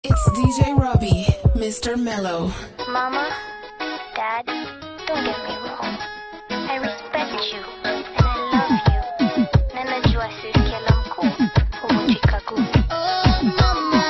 It's DJ Robbie, Mr. Mellow. Mama, Dad, don't get me wrong. I respect you and I love you. Na najua sisi kila mkuu huvunjika guu. Oh mama.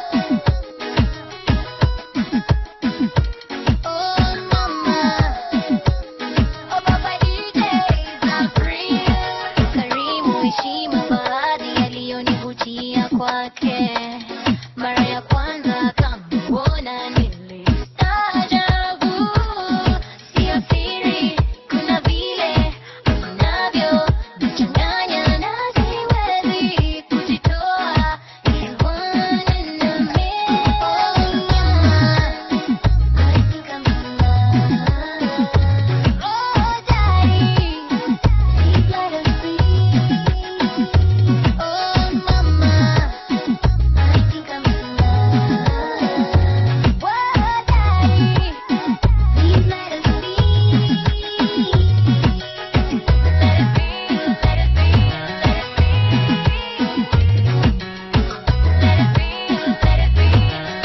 Oh mama. Oh baba DJ Zabri. Karimu heshima baadhi yaliyonivutia kwake. Mara ya kwanza kamwona nilistaajabu. Sio siri, kuna vile unavyo nichanganya na siwezi kujitoa. You wanna know me. Oh, mama. I think I'm in love. Oh, daddy. Please let us be. Oh, mama. I think I'm in love. Whoa, daddy. Please let us be. Let it be, let it be, let it be. Let it be,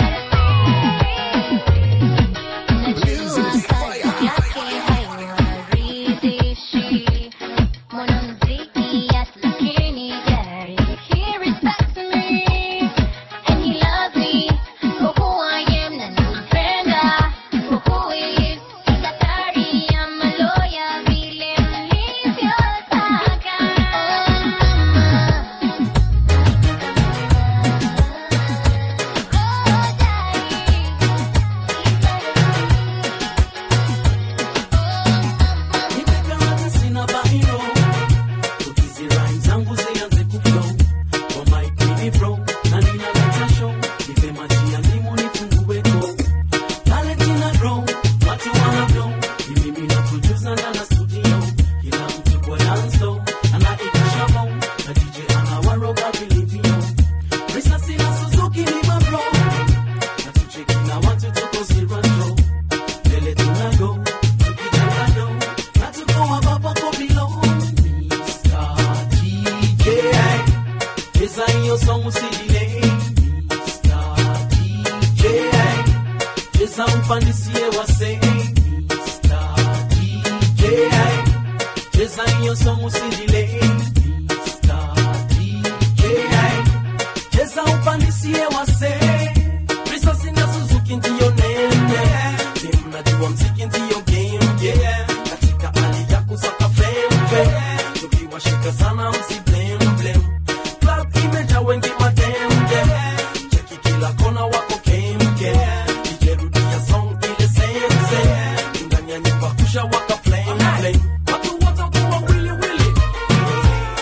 let it be, let it be. Najua kazi yake haiwaridhishi. Mwanamuziki yes, lakini daddy, he respects me. And he loves me for who I am na nampenda for who he is. Daktari ama lawyer vile mlivyotaka. Oh, mama. Oh, daddy. Nimegawana sina bahiro Tukizi rhyme zangu zianze kuflow Kwa mic mini pro Na ninaleta show Nipe maji ya limu nifungue go Talent ina grow Watu wana blow Ni mimi na producer na na studio Kila mtu kwa dance floor Anaitisha mo Na DJ anawaroga vilivyo Risasi na Suzuki ni mabro Na tucheki na watu tuko zero Mbele tunago Tukijenga do Na tuko ambapo kwa below Mr. DJ Cheza hiyo song usidelay Mr. DJ Cheza umpandisie wasee Mr. DJ Cheza hiyo song usidelay Mr. DJ Cheza upandisie wasee Risasi na Suzuki ndiyo nene Dem najua mziki ndiyo game yeah Katika hali ya kusaka fame fame Tukiwashika sana msi blame blame Club imejaa wengi mademde Cheki kila kona wako kemke Ijerudia song ile same same Ndani ya nyumba kusha waka flame flame Watu wote kuwa wili wili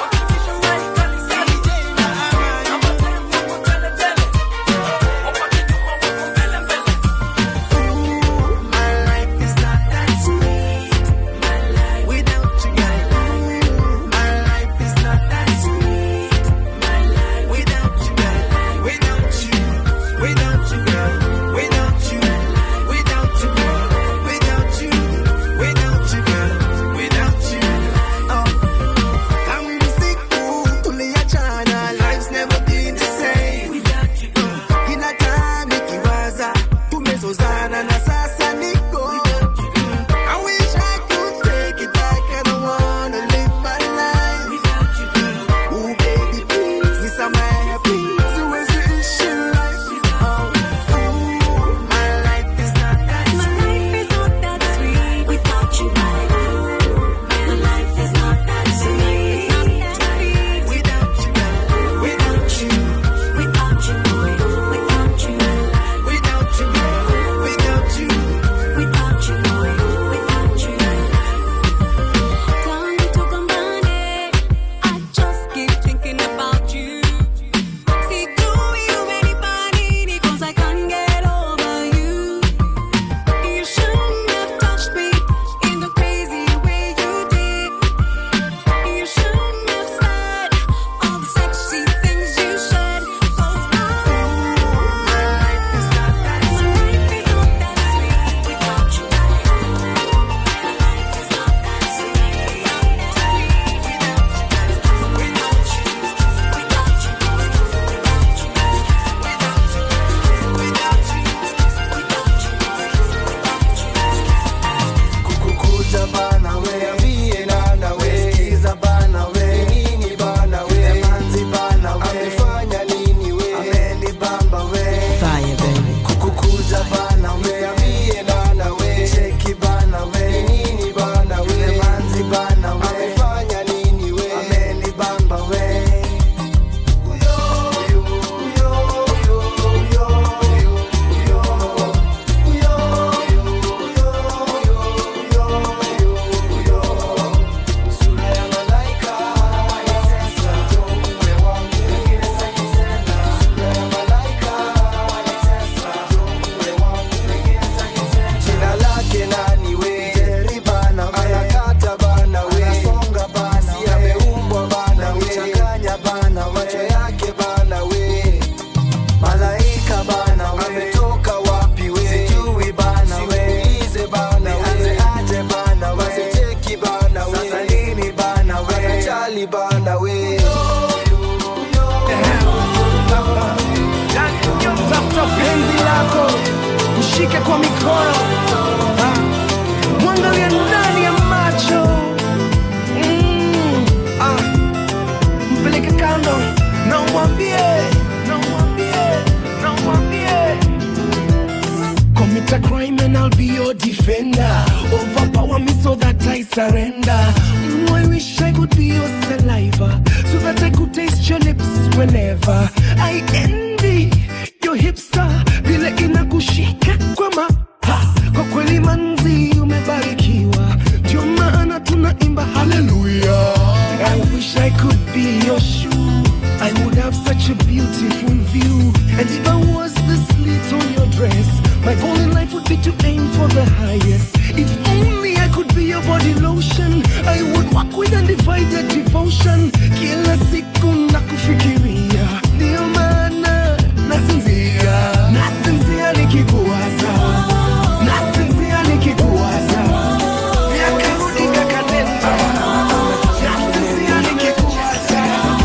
mwambie na mwambie na mwambie Commit a crime and I'll be your defender. Overpower me so that I surrender. Mm, I wish I could be your saliva so that I could taste your lips whenever. I envy your hipster vile inakushika kwa ma ha, kwa kweli manzi umebarikiwa, ndio maana tunaimba haleluya. I wish I could be your shoe. I would have such a beautiful view. And if I was the slit on your dress, my goal in life would be to aim for the highest. If only I could be your body lotion, I would walk with undivided devotion. Kila siku nakufikiria, ndio maana nasinzia, nasinzia nikikuwaza, nasinzia nikikuwaza, miaka rudi kakanenda, nasinzia nikikuwaza.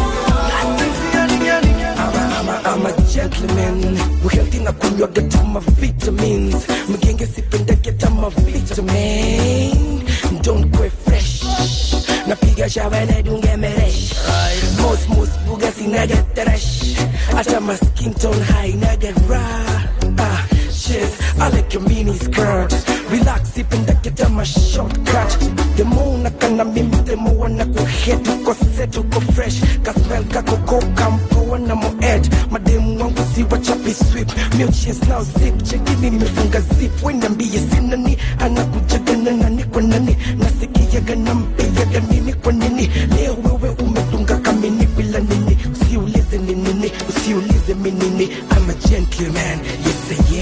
I'm a gentleman Uhealthy na kunywa get my vitamins Mgenge sipenda get my vitamin Don't go fresh Napiga shawa na dunge meresh Most most buga sina get trash Acha my skin tone high na get raw Ah, shit, I like your mini skirt Relax sipenda get my shortcut The more nakana mimi the more nakuhit Uko set uko fresh Kaspel kako ko kampoa na mo ed Mademu wangu si wachapi sweep Milches now zip Chekini nimefunga zip Weniambie sina ni Anakujaga na nani kwa nani Nasikiaga na mpiaga nini kwa nini Leo wewe umetunga kamini bila nini Usiulize ni nini Usiulize mi nini I'm a gentleman Yes I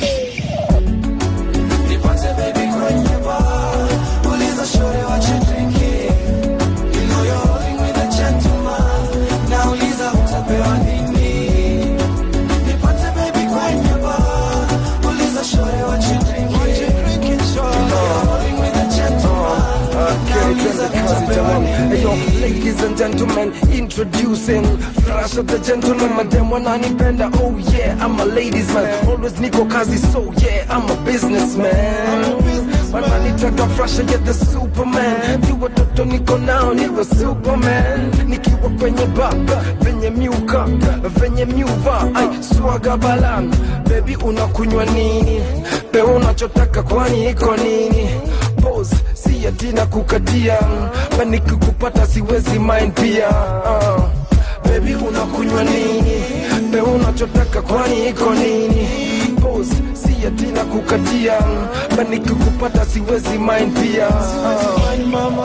am Nipate baby kwenye bar Uliza shore what you drinking You know you're rolling with a gentleman Nauliza utapewa nini Nipate baby kwenye bar Uliza shore what you drinking What you drinking shore You know you're rolling with a gentleman Nauliza utapewa nini Hey, yo, ladies and gentlemen, introducing Flash of the gentleman, madam wananipenda Oh yeah, I'm a ladies man Always niko kazi, so yeah, I'm a businessman wananitaka Flash, yeah, the superman Ni watoto niko nao, niwe superman Nikiwa kwenye baba, venye miuka Venye miuva, ay, swaga balan Baby unakunywa nini? Pe unachotaka kwani iko nini? Pose, si ati na kukatia Paniki kupata siwezi mind pia uh. Baby unakunywa nini? Pe unachotaka kwani iko nini? Pose, si ati na kukatia Paniki kupata siwezi mind pia uh. mama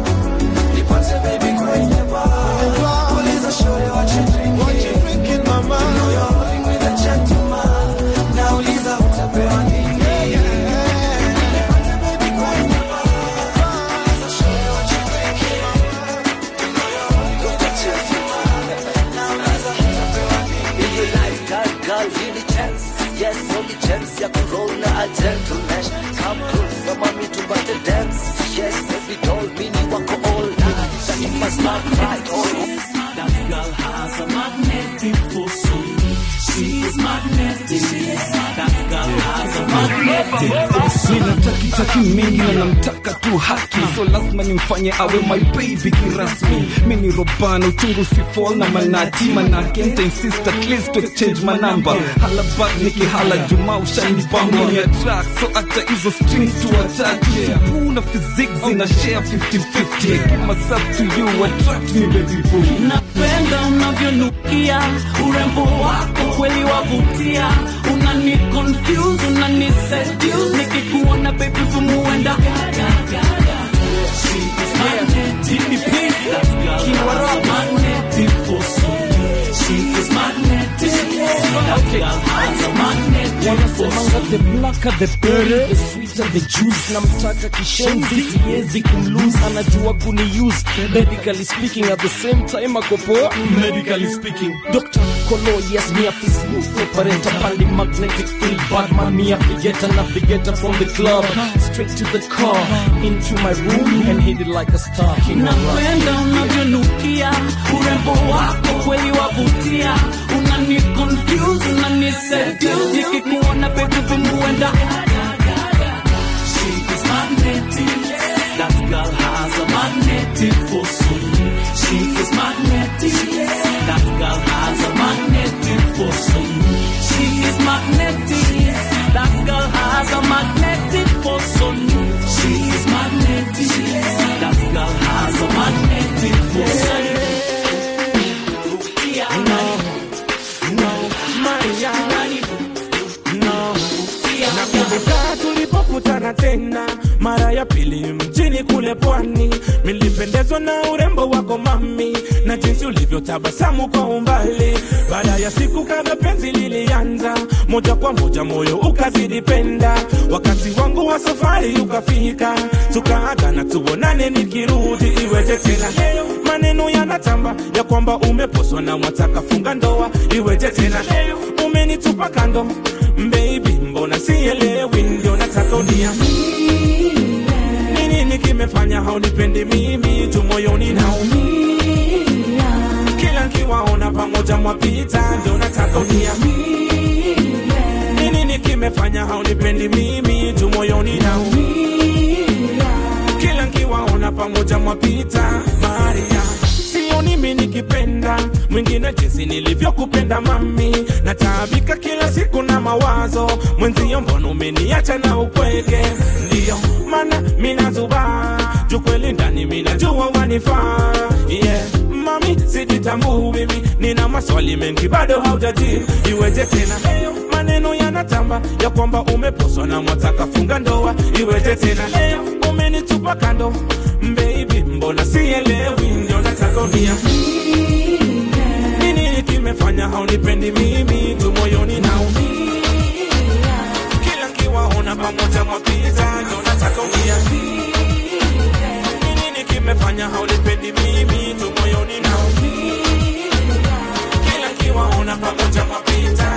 Nipate baby kwenye bar Uliza shore what you drinking What you drinking mama You know you're rolling with a gentleman Nauliza utapewa nini Nipate baby kwenye bar Uliza shore what you drinking You know you're rolling with a gentleman Nauliza utapewa nini In your life, girl, girl, really chance. Yes, only chance ya kuroll na a gentleman. Come closer, mami, to the dance. Yes, every doll, mini wako all night. That you must not cry, oh. That girl has a magnetic force. She is magnetic. That girl has a magnetic force. nina takitaki mingi na namtaka tu haki so lazima nimfanye awe my baby kirasmi mi ni robana uchungu sifol na manati manake nta insist at least to exchange manamba hala back nikihala juma ushanipamba ya track so hata hizo strings tu ataki supu na physics zina share 50-50 give myself to you attract me baby boo napenda unavyonukia urembo wako kweli wavutia unani confuse unani seduce nikikuona baby vumuenda wanasemanga the blacker the berry the sweeter the juice namtaka kishenzi siwezi kumlose anajua kuniuse medically speaking at the same time akopoa medically speaking dr kolo yes me a smooth operator pali magnetic field badman me a figure navigator from the club straight to the car into my room and hit it like a star king of rock. napenda unavyonukia urembo wako kweli wavutia unani confuse unani seduce nikikuona baby vumuenda She is magnetic. That girl has a magnetic force. She is magnetic. That girl has tukakutana tena mara ya pili mjini kule pwani nilipendezwa na urembo wako mami na jinsi ulivyotabasamu kwa umbali baada ya siku kadha penzi lilianza moja kwa moja moyo ukazidi penda wakati wangu wa safari ukafika tukaagana tuonane nikirudi iweje tena leo maneno yanatamba ya kwamba umeposwa na mwataka funga ndoa iweje tena leo umenitupa kando baby mbona sielewi ndio nataka uniamini ni nini kimefanya haunipendi mimi tu moyoni naumia kila nkiwaona pamoja mwapita ndio nataka uniamini ni nini kimefanya haunipendi mimi tu moyoni naumia kila nkiwaona pamoja mwapita maria sioni mi nikipenda mwingine jinsi nilivyokupenda mami nataabika kila siku na mawazo mwenzio mbona umeniacha na upweke ndiyo mana minazuba jukweli ndani minajua wanifaa yeah. mami sijitambuu mimi nina maswali mengi bado haujaji iweje tena leo maneno yanatamba ya kwamba umeposwa na mwataka funga ndoa iweje tena leo umenitupa kando baby mbona sielewi ndio nataka uniamini ni nini kimefanya haunipendi mimi tu moyoni naumia kila nkiwaona pamoja mwapita ndio nataka uniamini ni nini kimefanya haunipendi mimi tu moyoni naumia kila nkiwaona pamoja mwapita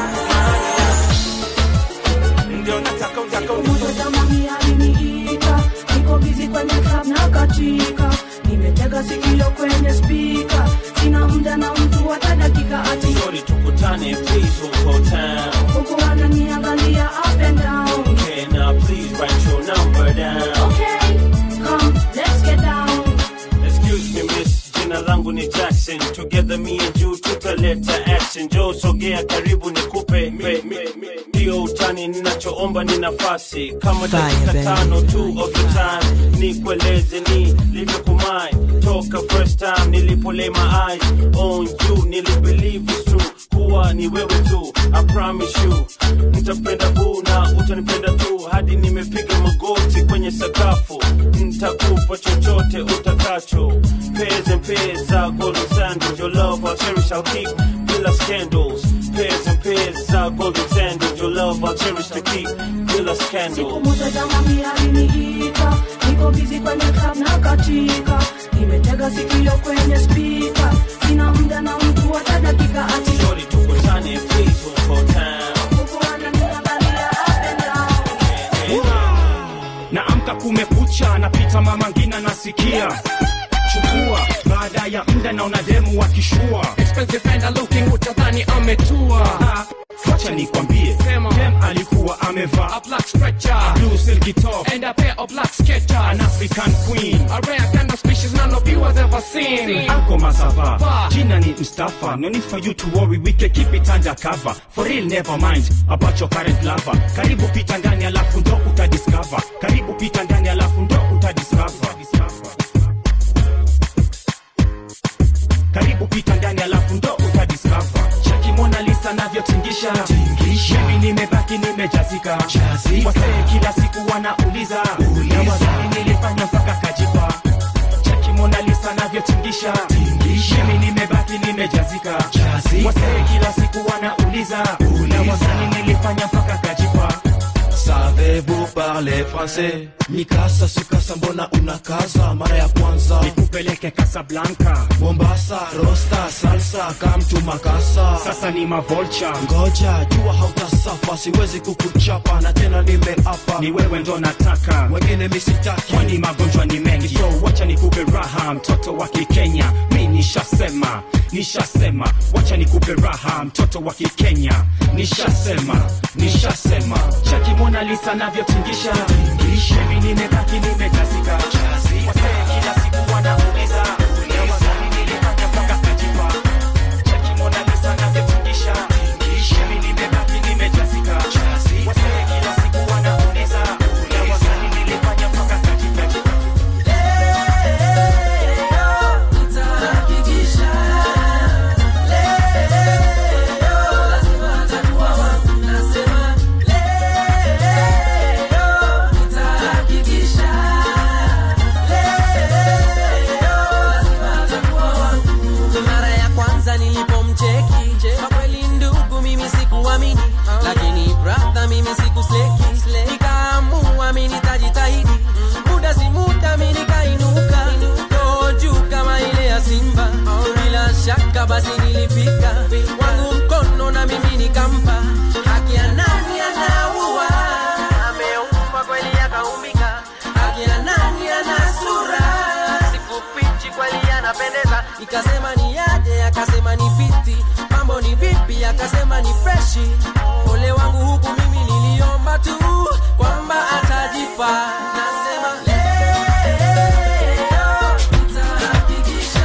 ndio nataka utaka Jamani aliniita, niko busy kwenye club na katika, nimetega sikio kwenye speaker, sina muda na mtu hata dakika ati Shorty tukutane please huko town huku ananiangalia up and down. Okay now please write your number down Okay, come let's get down. Excuse me miss, jina langu ni Jackson Together me and you tutaleta action Joe sogea karibu nikupe me- me- me- Ndio utani ninachoomba ni nafasi Kama dakika tano tu of the time Nikueleze ni livyokumai Toka first time nilipo lay my eyes on you Nilibelieve it's true kuwa ni wewe tu I promise you Nitapenda huu na utanipenda tu Hadi nimepiga magoti kwenye sakafu Nitakupa chochote utakacho Pairs and pairs za golden sandals Your love I'll cherish, I'll keep Bila scandals Pairs and pairs za golden sandals Your love I'll cherish to keep Bila Siku scandals moja jamani aliniita, niko busy kwenye club na katika, nimetega sikio kwenye speaker, sina muda na mtu hata dakika ati Shorty tukutane please huko town huku ananiangalia up and down. naamka kumekucha napita mama ngina nasikia chukua baada ya mda naona demu wakishua Expensive and looking utadhani ametua Ah, wacha nikwambie dem alikuwa amevaa A black stretcher blue silky top And a pair of black sketchers an african queen A rare kind of species none of you has ever seen ako masava Va. jina ni mstafa no need for you to worry we can keep it under cover for real never mind about your current lover karibu pita ndani alafu ndo utadiscover karibu pita ndani alafu ndo utadiscover karibu pita ndani alafu ndo utadiscover cheki mona lisa navyotingisha mimi nimebaki nimejazika wasee kila siku wanauliza na wazani nilifanya mpaka kajipa cheki mona lisa navyotingisha mimi nimebaki nimejazika wasee kila siku wanauliza na wazani nilifanya mpaka kajipa Savez-vous parler français Mikasa sukasa mbona unakaza mara ya kwanza nikupeleke kasablanka Mombasa rosta salsa kamtu makasa sasa ni mavolcha ngoja jua hautasafa siwezi kukuchapa na tena nimeapa ni wewe ndo nataka wengine misitaki kwani magonjwa ni mengi so wacha nikupe raha mtoto wa kikenya mi nishasema nishasema wacha nikupe raha mtoto wa kikenya nishasema nishasema chaki mona lisa navyotingisha mimi nimebaki nimejazika wasee kila siku wanauliza na wazani nilifanya mpaka kajipa chaki mona lisa navyotingisha mimi nimebaki nimejazika wasee kila siku wanauliza na wazani nilifanya mpaka kajipa Leo akasema ni freshi ole wangu huku mimi niliomba tu kwamba atajipa nasema leo nitahakikisha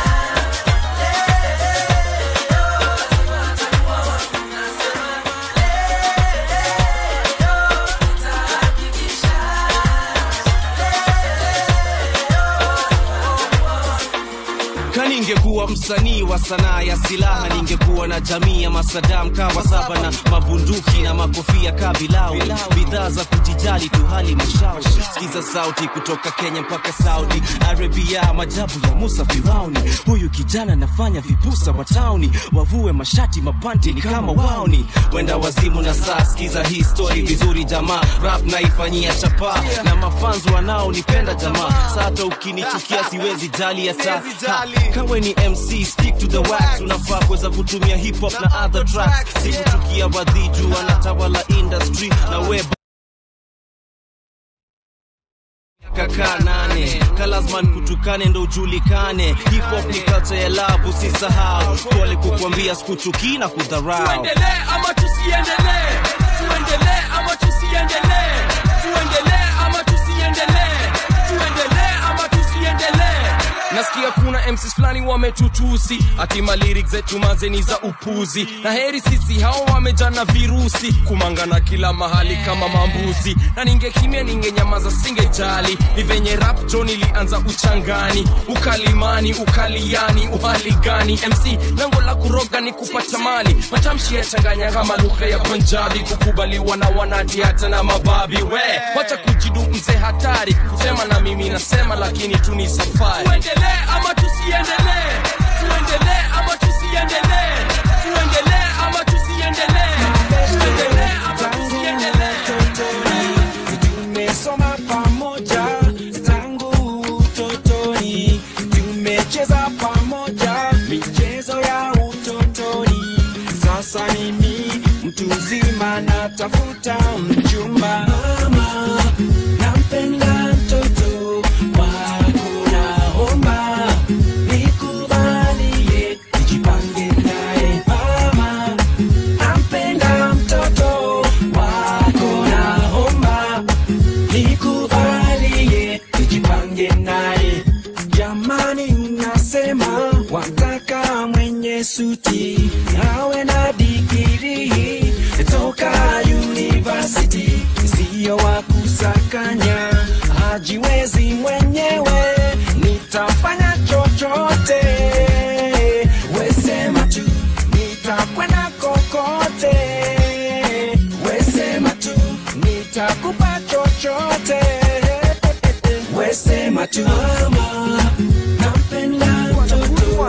kaningekuwa msanii wa sanaa ya silaha ningekuwa na jamii ya masadam kawa saba na mabunduki na makofia kabilau bidhaa za kujijali tu hali mashauri sikiza sauti kutoka kenya mpaka saudi arabia majabu ya musa firauni huyu kijana nafanya vipusa wa tauni wavue mashati mapanti ni kama wauni wenda wazimu na saa sikiza hii story vizuri jamaa rap naifanyia chapa na mafanzi wanaonipenda jamaa sata ukinichukia siwezi jali hata Ha, kawe ni mc stick to the wax unafaa kuweza kutumia hip hop na other tracks sikuchukia wadhiju wanatawala industry na web kaka nane kalazman kutukane ndo ujulikane hip hop ni culture ya love usisahau pole kukwambia sikuchukii na kudharau tuendelee ama tusiendelee tuendelee ama tusiendelee tuendelee ama tusiendelee tuendelee ama tusiendelee nasikia kuna mcs fulani wametutusi atima lyrics zetu mazeni za upuzi na heri sisi hao wamejana virusi kumangana kila mahali kama mambuzi na ningekimya ningenyamaza singejali ni venye rap john ilianza uchangani ukalimani ukaliani uhali gani mc lengo la kuroga ni kupata mali matamshi yachanganya kama lugha ya punjabi kukubaliwa na wanati hata na mababi we wacha kujidu mzee hatari kusema na mimi nasema lakini tu ni safari tuendelee ama tusiendelee tuendelee ama tusiendelee tuendelee ama tusiendelee tuendelee ama tusiendelee tumesoma pamoja tangu utotoni tumecheza pamoja michezo ya utotoni sasa mimi mtu mzima natafuta mchumba mama nampenda mtoto wako naomba nikubalie nijipange naye mama nampenda mtoto wako naomba nikubalie nijipange naye jamani nasema wataka mwenye suti awe na digiri toka university siyo wa kusakanya hajiwezi mwenyewe nitafanya chochote wesema tu nitakwenda kokote wesema tu nitakupa chochote wesema tu mama nampenda mtoto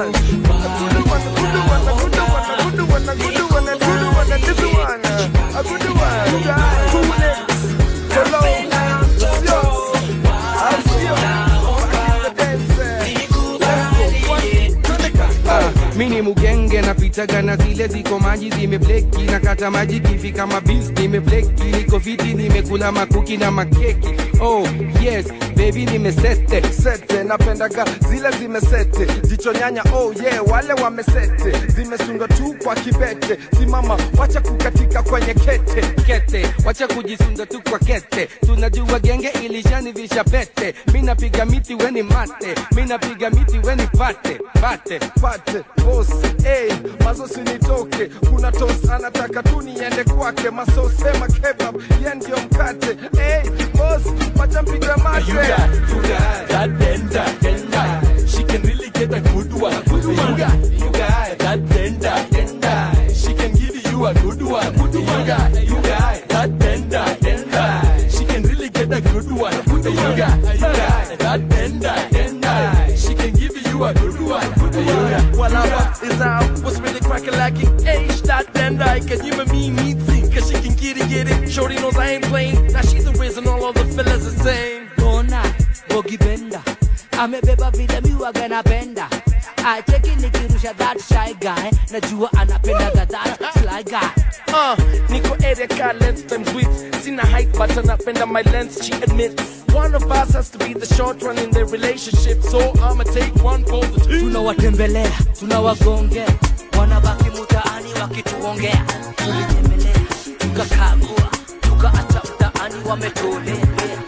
mi ni mugenge napitaga na zile ziko maji zimebleki na kata maji kivi kama bis nimebleki niko viti nimekula makuki na makeki oh yes baby nimesete sete napendaga zile zimesete jicho nyanya oh yeah wale wamesete zimesundwa tu kwa kibete simama wacha kukatika kwenye kete kete wacha kujisunda tu kwa kete tunajua genge ilishanivisha pete mi napiga miti weni mate mi napiga miti weni pate pate pate bos hey, mazo sinitoke kuna tos anataka tu niende kwake masosema kebab ye ndio mkate hey, bos wacha mpiga mate You got, you got that bender, bender. She can really get a good one. Good one. You got, you got that bender, bender. She can give you a good one. Good one. You got, you got that bender, bender. She can really get a good one. Good one. You got, you got that bender, bender. She can give you a good one. Good one. Well, I'm is out. What's really cracking like it? Age that bender. Can you and me meet Cause she can get it, get it. Shorty knows I ain't playing. Now she's the reason all of the fellas are saying. Bona Bogi Benda amebeba vile miwaga napenda acheki nikirusha that shy guy najua anapendaga that sly guy Uh, Nico area car length times width. Seen a height, but napenda my length, she admits. One of us has to be the short one in the relationship, so I'ma take one for the team. tunawatembelea tunawagongea wanabaki mutaani wakituona tukaongea tulinyemelea tukakagua tukaacha mtaani wametolea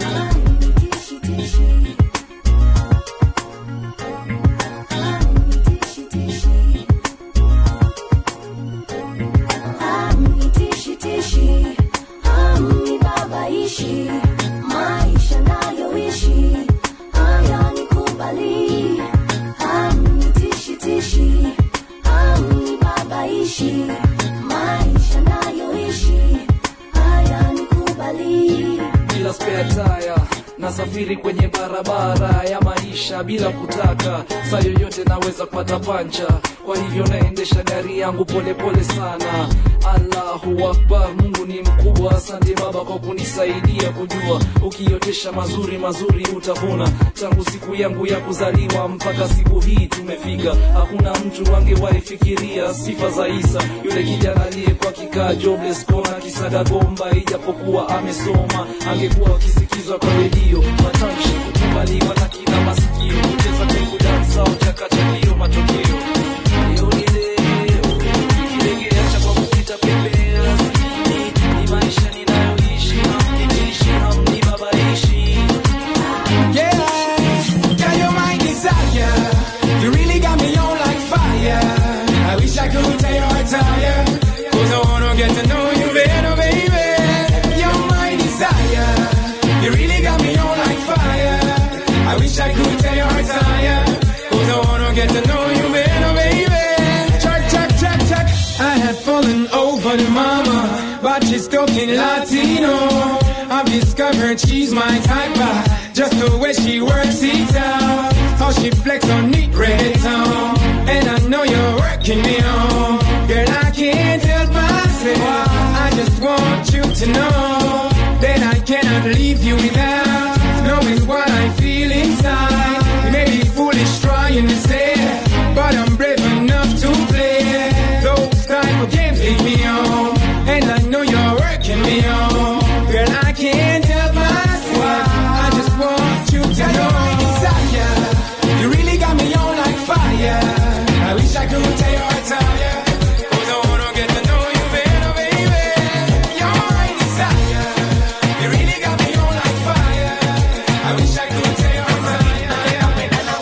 Hamnitishitishi, hamnibabaishi, maisha nayoishi hayanikubali. Hamnitishitishi, hamnibabaishi, maisha nayoishi hayanikubali. bila spare tire nasafiri kwenye barabara ya maisha bila kutaka saa yoyote naweza kupata pancha kwa hivyo naendesha gari yangu polepole pole sana allahu akbar mungu ni mkubwa asante baba kwa kunisaidia kujua ukiotesha mazuri mazuri utavuna tangu siku yangu ya kuzaliwa mpaka siku hii tumefika hakuna mtu angewaifikiria sifa za isa yule kijana aliyekuwa kikaa jobless kona kisaga gomba ijapokuwa amesoma angekuwa akisikizwa kwa redio matamshi kukubaliwa na kila masikio kucheza kwenye dansa uchakachalio matokeo leo ni leo ikilegea cha kwa kupita pembea Ni- ni maisha ninayoishi hamnitishi hamnibabaishi Yeah, got your mind desire. You really got me on like fire. I wish I could tell you I tire. Cause I wanna get to know you better, baby. Your mind desire. You really got me on like fire. I wish I could tell you I tire. Cause I wanna get to know you better, baby. Check, check, check, check. I had fallen over the mama, but she's talking Latino. I've discovered she's my type, uh, just the way she works it out. How she flex on neat reggaeton. And I know you're working me on. Girl, I can't help myself. I just want you to know that I cannot leave you without knowing what I feel inside. You may be foolish trying to say, but I'm brave enough to play. Those type of games lead me on. And I know you're working me on. Girl, I can't help myself. I just want you to know. Desire. You really got me on like fire. I wish I could tell you I tire. Cause I wanna get to know you better, baby. You're my desire. You really got me on like fire. I wish I could tell you I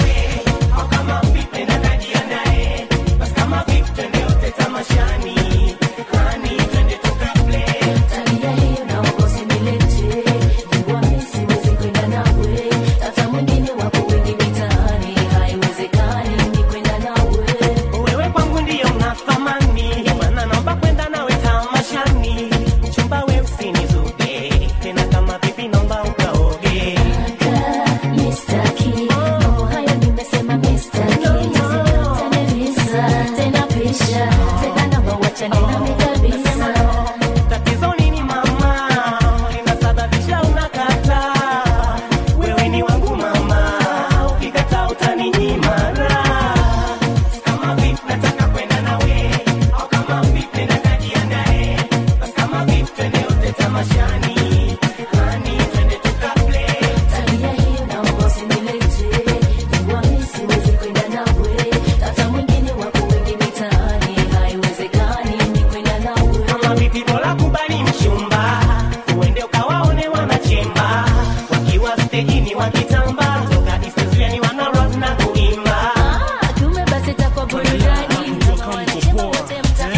Tabia hiyo naomba usinilete, jua mimi siwezi kwenda nawe. Hata mwingine wapo wengi mitaani, haiwezekani mimi kwenda nawe. wewe kwangu ndiyo una thamani maana naomba kwenda nawe tamashani mchumba we usinizuge tena kama vipi naomba ukaoge Mistaki, mambo hayo nimesema mistaki. Tena visa, tena pisha, tena naomba uachane nami kabisa. tatizo nini mama linasababisha unakataa wewe ni wangu mama ukikataa utaninyima raha. kama vipi nataka kwenda nawe au kama vipi natajiandae basi kama vipi twende yote tamashani hani twende tukaplay Tabia hiyo naomba usinilete, jua mimi siwezi kwenda nawe. Hata mwingine wapo wengi mitaani, haiwezekani mimi kwenda nawe. kama vipi bora kubali mchumba uende ukawaone wanachemba wakiwa stejini wakitamba toka istuzuani wanarap na kuimba Kumbe basi itakuwa burudani, kama wanachema wote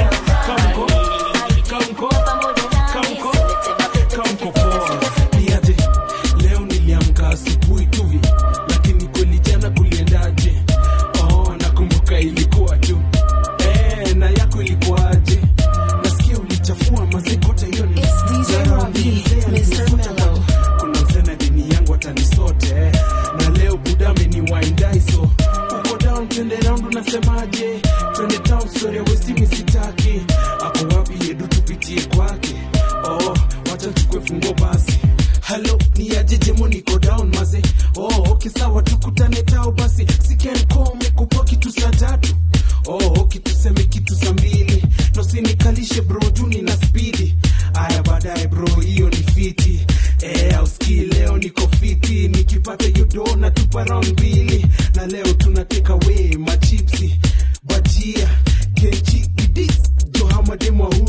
niaje leo niliamka asubuhi tuvi lakini kweli jana kuliendaje oh nakumbuka ilikuwa tu eh, na yako ilikuwaje nasikia ulichafua mazikote hiyo ni Jana mzee alinisota. kuna msena dini yangu atanisote eh. na leo budame ni waindaiso uko down twende round unasemaje twende town story ya westimi sitaki ako wapi yedu tupitie kwake oh wacha chukue fungo basi halo ni ajejemo niko down maze oh okay sawa tukutane tao basi sikenkom kupa kitu saa tatu oh okay tuseme kitu saa mbili nosinikalishe bro juu nina spidi aya baadaye bro hiyo ni fiti eh, auski leo niko fiti nikipata hiyo do na tupa round mbili na leo tunateka we machipsi bajia kenchi idis johamademwa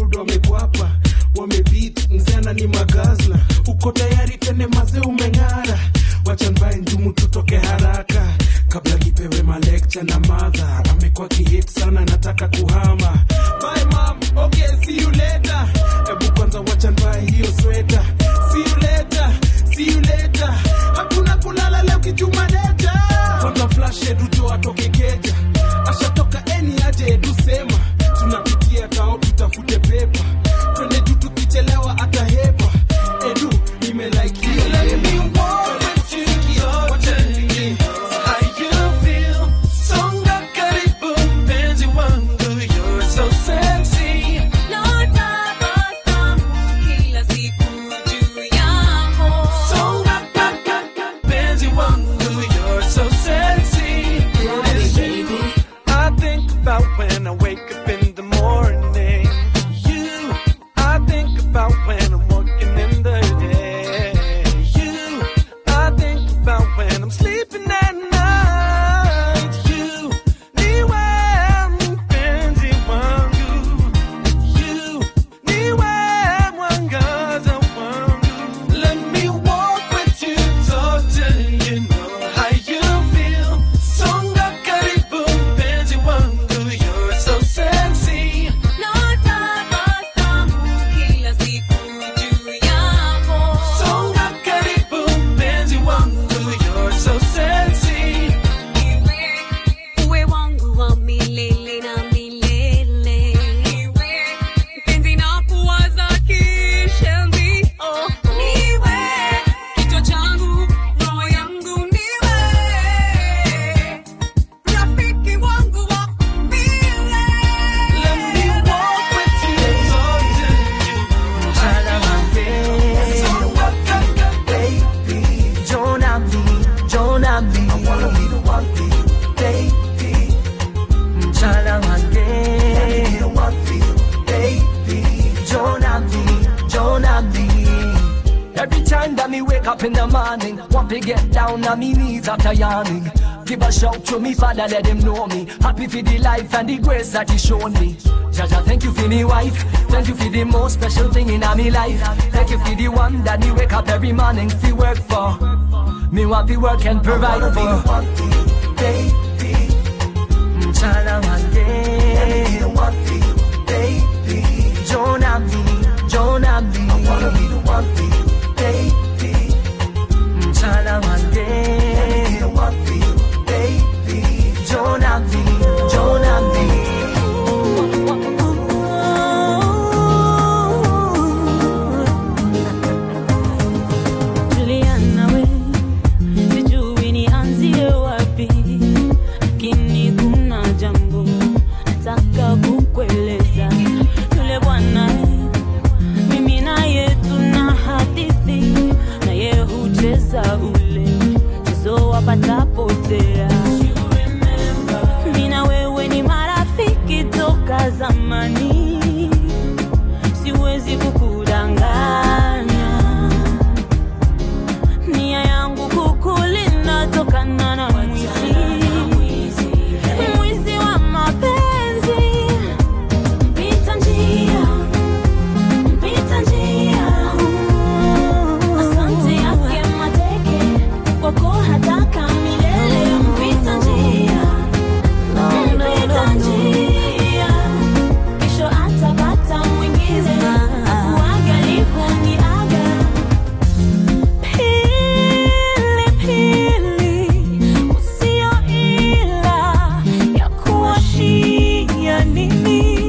sepa twende juu tukichelewa atahepa edu nimelike hiyo Let me walk with you zote. How you feel? Songa karibu mpenzi wangu, you're so sexy. Songa kaka mpenzi wangu, you're so sexy. I think about when I wake up in the morning. You, I think about when I'm walking in the day. You, I think about when I'm sleeping at night. You, niwe mpenzi wangu. You, niwe mwangaza wangu. Let me walk with you zote, you know how you feel. Songa karibu mpenzi wangu, you're so sexy. Songa karibu mpenzi wangu, you're so sexy. uwe wangu wa milele na milele mpenzi na kuwaza kishenzi oh. niwe kichwa changu roho yangu niwe rafiki wangu wa milele Let me walk with you zote, Mchana wangu. Songa kaka baby. Jona mi, Jona mi. I wanna be the one for you, baby. Mchana wange. Let me be the one for you, baby. Jona mi, Jona mi. Every time that me wake up in the morning, want to get down on me knees after yawning. Give a shout to me father, let him know me. Happy for the life and the grace that he shown me. Jaja, thank you for me wife. Thank you for the most special thing in my life. Thank you for the one that me wake up every morning to work for. Me want to work and provide for. Baby, mchana wange. Baby, Jonah me, Jonah me. I wanna be the one for you, baby. Mchana wange. the one for you, baby. Jonah me, Jonah me. Juliana we, sijui nianzie wapi, lakini kuna jambo nataka kukueleza. Yule bwana mimi naye tuna hadithi, naye hucheza ule mchezo wa patapotea. Mimi na wewe ni marafiki toka zamani, siwezi kukudanganya nia yangu kukulinda tokana na mwizi mwizi wa mapenzi mpita njia mpita njia asante yake mateke kwako hataka milele mpita njia mpita njia kesho atapata mwingine uangalifu ni aga Pili, usio ila ya kuwashia nini?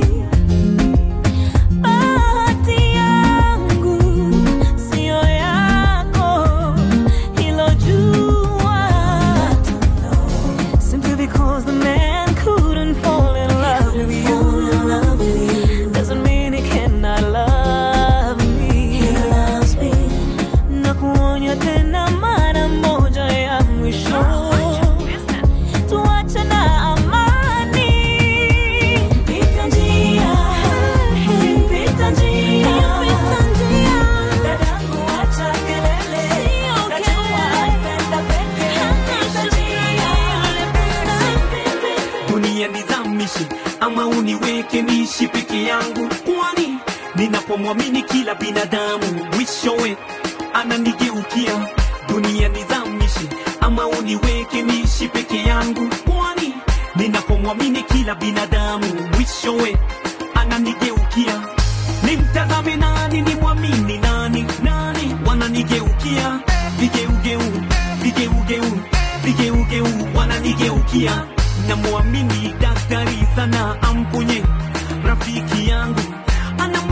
Bahati yangu sio yako, hilo jua. Simply because the man couldn't fall in love with you doesn't mean he cannot love me. He loves me na kuonya tena mara moja ya mwisho tuache na amani pita njia pita njia pita njia dadangu acha kelele najua anapenda peke pita njia dunia nizamishe ama uniweke niishi peke yangu kwani ninapomwamini kila binadamu mwishowe ananigeukia dunia nizamishe ama uniweke niishi peke yangu kwani ninapomwamini kila binadamu mwishowe ananigeukia nimtazame nani nimwamini nani nani wananigeukia vigeugeu vigeugeu vigeugeu wananigeukia namwamini daktari sana amponye rafiki yangu ana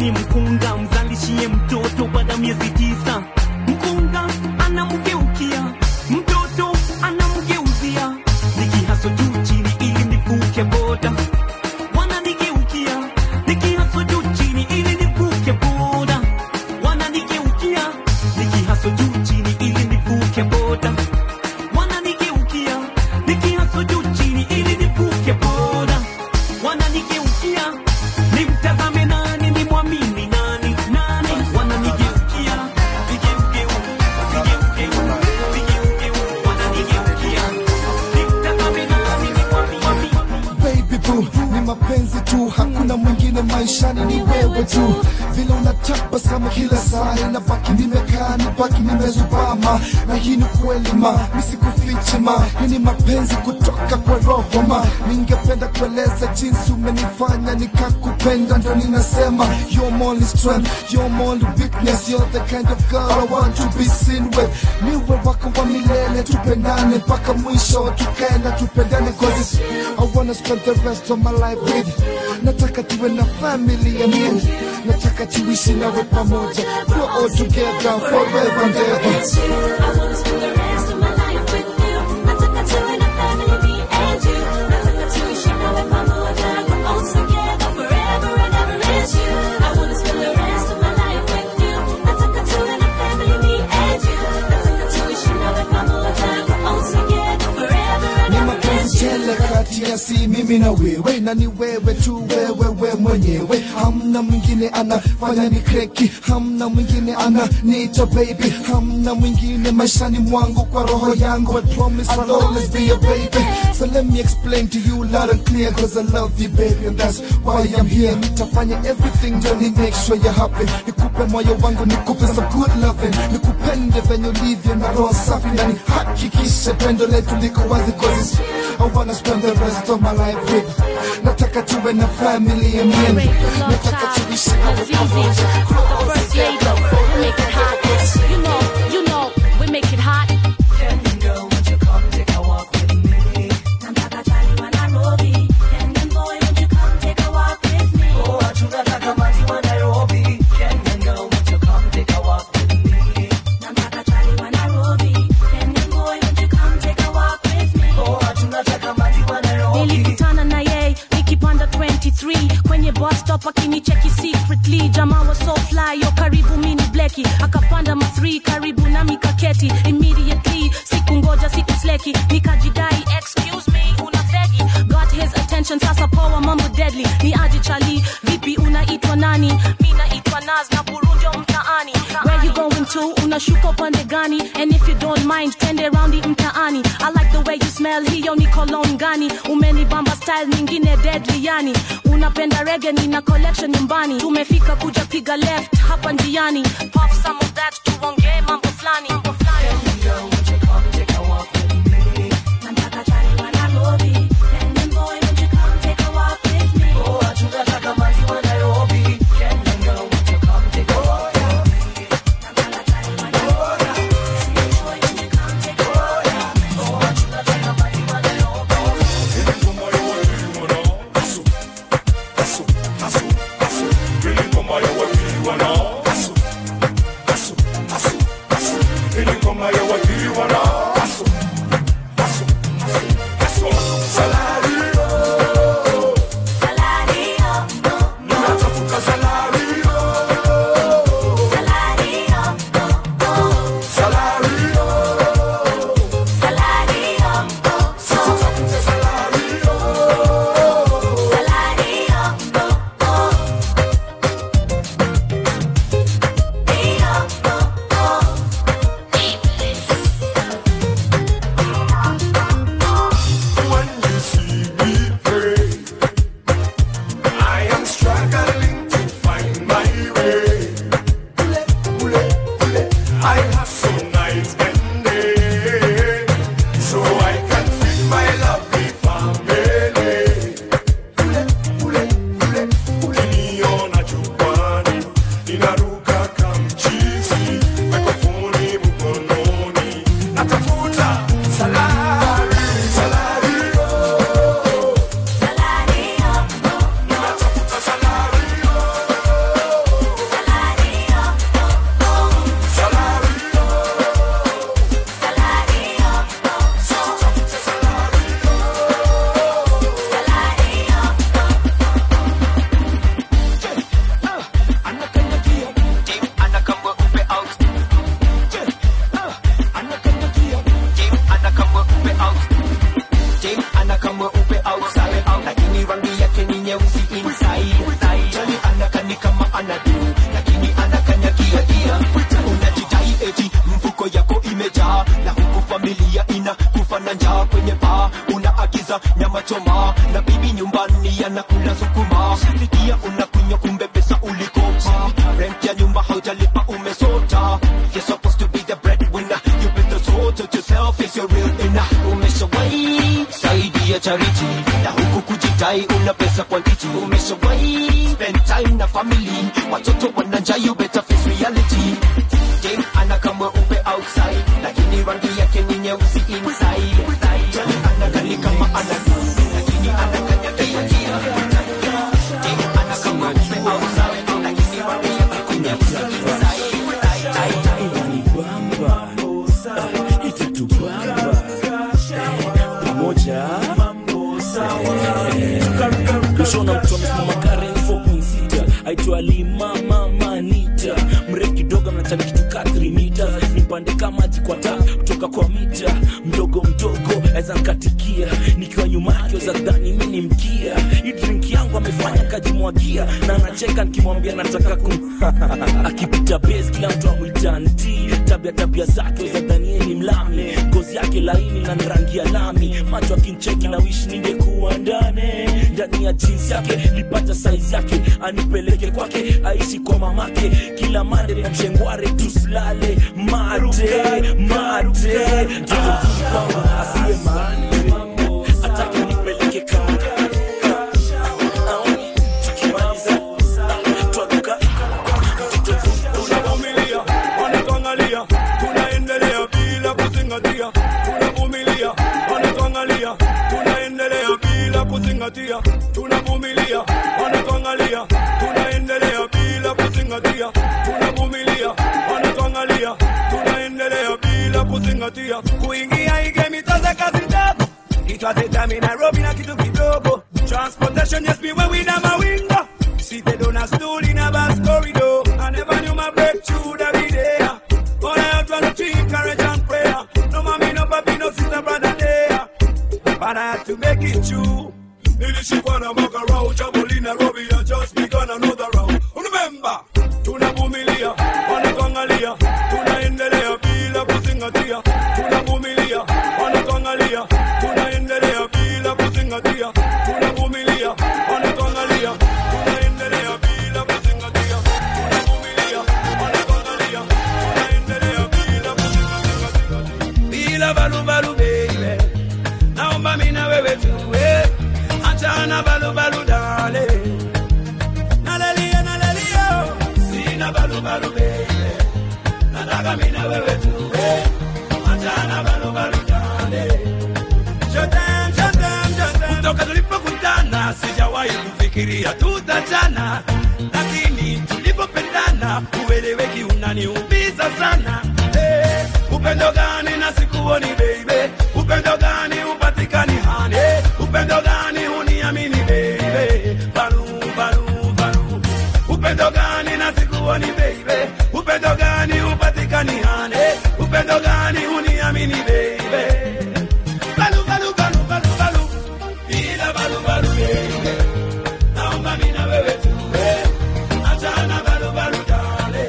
ni mkunga mzalishie mtoto baada ya miezi tisa mkunga anamgeukia mtoto anamgeuzia nikihaso juu chini ili nivuke boda wananigeukia nikihaso juu chini ili nivuke boda wananigeukia nikihaso juu chini ili nivuke boda wananigeukia nikihaso juu chini ili nivuke boda wananigeukia nimtazame nani nimwamini nani nani wananigeukia vigeugeu vigeugeu vigeugeu wananigeukia nimtazame nani nimwamini baby boo ni mapenzi tu hakuna mwingine maishani ni wewe tu vile unatabasamu kila saa inabaki nimekaa nibaki nimezubama na hii ni kweli ma nisikufiche ma hii ni mapenzi kutoka kwa roho ma ningependa kueleza jinsi umenifanya nikakupenda ndo ninasema you're my only strength you're my only weakness you're the kind of girl I want to be seen with niwe wako wa milele tupendane mpaka mwisho tukaenda tupendane cause it's, I wanna spend the rest of my life with nataka tuwe na family and you nataka tuishi nawe pamoja we're all together forever and ever ni mapenzi tele kati ya si mimi na wewe na ni wewe tu wewe we mwenyewe hamna mwingine anafanya ni kreki hamna mwingine ana nita baby hamna mwingine maishani mwangu kwa roho yangu I promise I'll always be your baby so let me explain to you loud and clear cause I love you baby and that's why I'm here nitafanya everything ndio ni make sure you're happy nikupe moyo wangu nikupe some good loving nikupende venye ulivyo na roho safi na nihakikishe pendo letu liko wazi cause it's- I wanna spend the rest of my life with nataka tuwe na family and me nataka tuishi nawe pamoja The first lady, we make it hot. You know, you know, we make it hot. nilikutana na yeye nikipanda 23 kwenye bus stop akinicheki secretly jamaa wa so fly yo karibu mini bleki akapanda ma 3 karibu nami kaketi immediately sikungoja siku sleki nikajidai excuse me una fegi got his attention sasa poa mambo deadly ni aje chali vipi unaitwa nani mi naitwa naz na burunjo mtaani where you going to unashuka upande gani and if you don't mind twende raundi mtaani i like the way you smell hiyo ni cologne gani umenibamba style nyingine deadly yani unapenda rege nina collection nyumbani tumefika kuja piga left hapa njiani pop some of that tuongee mambo fulani mambo fulani Feeling anakaa mweupe outside lakini rangi yake ni nyeusi inside Jali anakani kama anadu lakini anakanyagiagia unajidai eti mfuko yako imejaa na huku familia ina kufa na njaa kwenye paa unaagiza nyama choma na bibi nyumbani anakula sukuma sikia unakunywa kumbe pesa ulikopa rent ya nyumba haujalipa umesota You're supposed to be the breadwinner You better sort out yourself is your real inner Umeshawahi saidia charity Na huku kujidai una pesa quantity Umeshawahi spend time na family Watoto wana njaa you better face reality Game anakaa mweupe outside Lakini rangi yake ni nyeusi inside Jali anakali kama anadu Lakini anakanyagia Game anakaa mweupe outside Lakini rangi yake ni nyeusi inside inanibamba itatubamba pamoja kushona mtu amesimama karen 4.6 aitwa limama manita mrefu kidogo mnachani kitu ka 3 meters nipande kama maji kwa taa kutoka kwa mita mdogo mdogo aweza nkatikia nikiwa nyuma yake za dhani mi ni mkia hii drink yangu amefanya kajimwagia na anacheka nikimwambia nataka kum akipita base kila mtu amwita nti tabia tabia zake za dhanie ni mlami ngozi yake laini na rangi ya lami macho akincheki na wish ningekuwa ndane ndani ya jinsi yake lipata saizi yake anipeleke kwake aishi kwa mamake kila mande na mshengware tusilale mate mate kwamba asiye mane atake nipeleke kaka tunavumilia wanatuangalia tunaendelea bila kuzingatia tunavumilia wanatuangalia tunaendelea bila kuzingatia tunavumilia wanatuangalia tunaendelea bila kuzingatia tunavumilia wanatuangalia tunaendelea bila kuzingatia kuingia igemitaze kazi tabu itwazetami nairobi na kitu kidogo transportation yes me when we na mawinga Seated on a stool in a bus corridor. I never knew my breakthrough that be there. But I have to treat courage and prayer. No mommy, no papi, no sister, brother there. But I had to make it true. Nilishikwa na mwaka round Jamhuri Nairobi I just begun another round. Remember, tunavumilia, wanatuangalia, tunaendelea bila kuzingatia. Tunavumilia, wanatuangalia, tunaendelea bila kuzingatia. Tunavumilia, wanatuangalia, tunaendelea bila kuzingatia. Tunavumilia, wanatuangalia, tunaendelea bila kuzingatia. Bila balubalu baby, naomba mimi na wewe tuwe achana balubalu dale nalalia nalalia sina balubalu baby nataka mimi na wewe tuwe achana balubalu dale Shotem, shotem, shotem. kutoka tulipokutana sijawahi kufikiria tutachana lakini tulipopendana ueleweki unaniumiza sana Eh, upendo gani na sikuoni baby upendo gani upatikani hani upendo gani uniamini baby balu balu balu upendo gani na sikuoni baby upendo gani upatikani hani upendo gani uniamini baby balu balu balu balu balu bila balu balu baby naomba mimi na wewe tuwe achana balu balu dale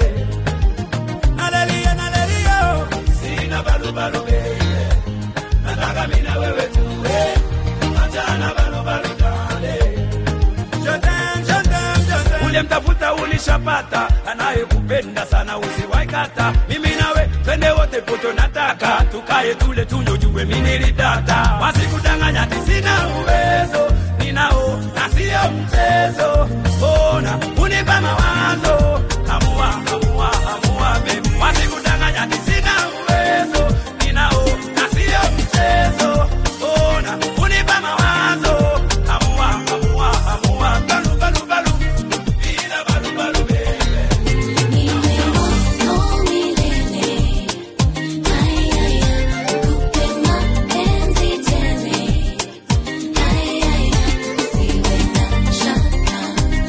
nalelia nalelia sina balu balu baby nataka mimi na wewe tuwe achana balu balu dale Shotem, shotem, shotem. uliyemtafuta ulishapata anayekupenda sana usiwaikata mimi nawe twende wote poto nataka tukaye tule tunywe jue minilidata wasikudanganya ti sina uwezo ninao na siyo mchezo ona unipa mawazo hamua hamua hamua bebi wasikudanganya ti sina uwezo ninao na siyo mchezo ona unipa mawazo hamua hamua hamua balu balu balu bila balu balu baby Shaka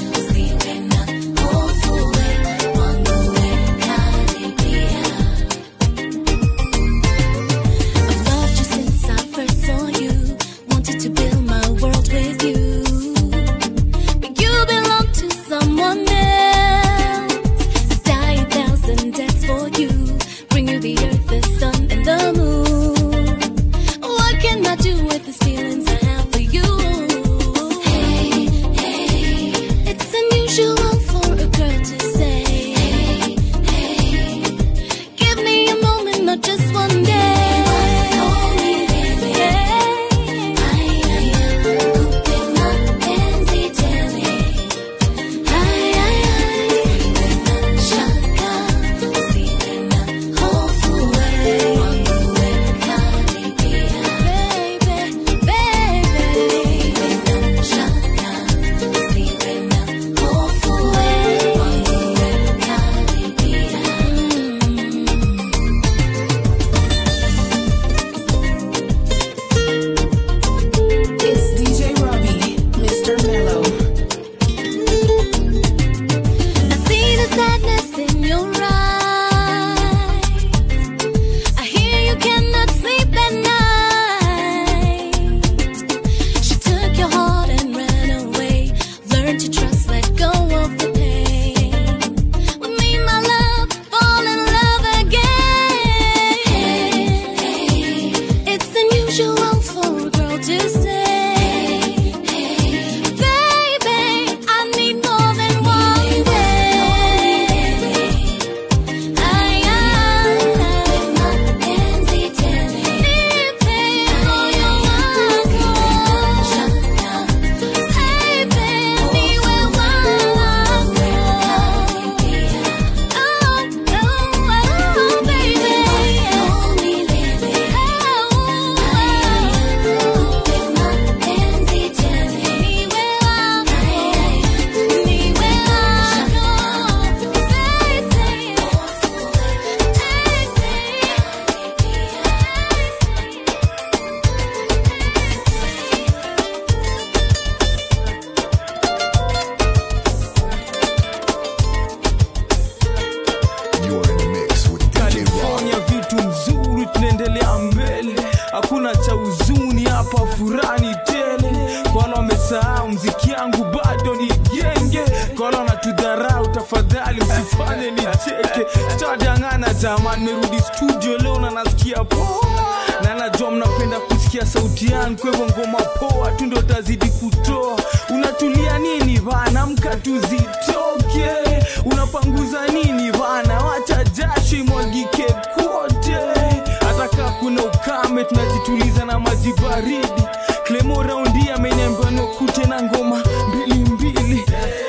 kali msifanye nicheke sitadangana jamani merudi studio leo na nasikia poa na najua mnapenda kusikia sauti yangu kwa hivyo ngoma poa tu ndo tazidi kutoa unatulia nini bana mka tuzitoke unapanguza nini bana wacha jasho imwagike kote hata kaa kuna ukame tunajituliza na maji baridi klemo raundi ameniambia nokute na ngoma mbili mbili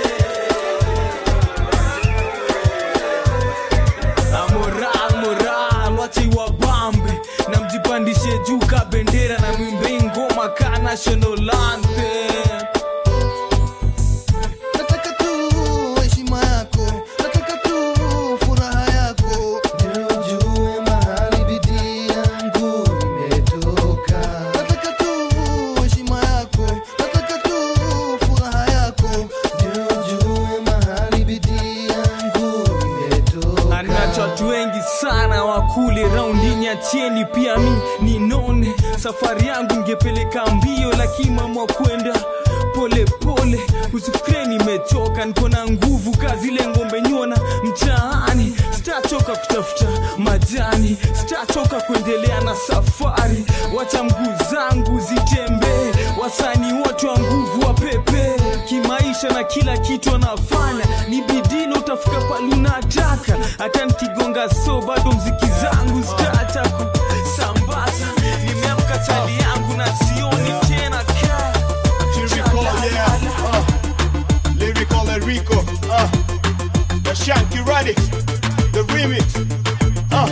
Ah, moral moral wache iwabambe na mjipandishe juu ka bendera na mwimbe ngoma ka national anthem nataka tu heshima yako nataka tu furaha yako ndio ujue mahali bidii yangu imetoka nataka tu heshima yako nataka tu furaha yako ndio ujue mahali bidii yangu imetoka anacho watu wengi sana wakule raundini achieni pia mi ninone safari yangu ingepeleka mbio lakini mama kwenda pole pole usifikire nimechoka niko na nguvu kazile ngombe nyona mtaani sitachoka kutafuta majani sitachoka kuendelea na safari wacha mguu zangu zitembee wasani wote wa nguvu wa pepe kimaisha na kila kitu anafanya ni bidii na utafika palunataka hata nikigonga so bado mziki zangu zitaacha kusambaza nimeamka chali yangu na sioni tena kaa Lyrical, yeah. Uh, lyrical Enrico. Uh, the Shanky Radix. The remix. Uh,